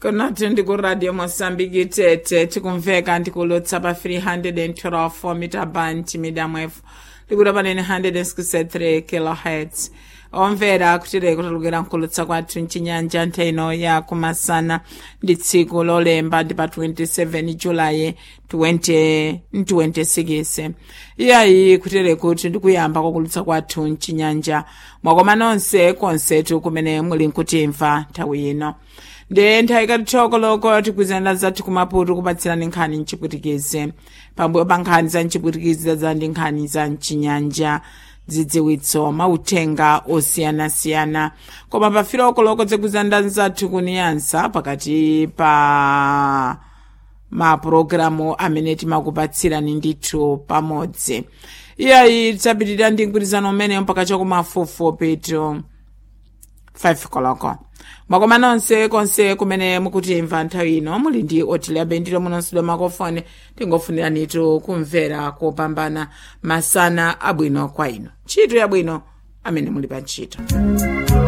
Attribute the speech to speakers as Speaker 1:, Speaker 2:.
Speaker 1: konati ndi ku radio mosambiki tete tikumveka ndikulotsa pa 312 mita band medium f likuti panene 163 kilohertz omvera kutireko talukira nkulutsa kwathu mchinyanja ntheno ya kumasana ndi tsiku lolemba ndi pa 27 julayi 2026 iyayi kutere kuti ndikuyamba kwakulutsa kwathu mchinyanja mwakoma nonse konsetu kumene muli nkutimva nthawi ino ndi nthawi ikatithokoloko tikwizana zathu kumaputu kupatsirani nkhani mchipwitikizi pambuyo pa nkhani za mchipwitikizi za ndi nkhani za mchinyanja dzidziwitso mauthenga osiyanasiyana koma pafilokoloko tikwizana zathu kuniyansa pakati pa mapulogalamu amene timakupatsirani ndithu pamodzi iyayi tidzapitirira ndi mgwirizano umeneyo mpaka chakumafufu pitu 5 koloko mwakoma nonse konse kumene mukutimva nthawi ino muli ndi otiliabe ndilo munonsidwa makofoni tingofuniranitu kumvera kopambana masana abwino kwa ino ntchito yabwino amene muli pa ntchito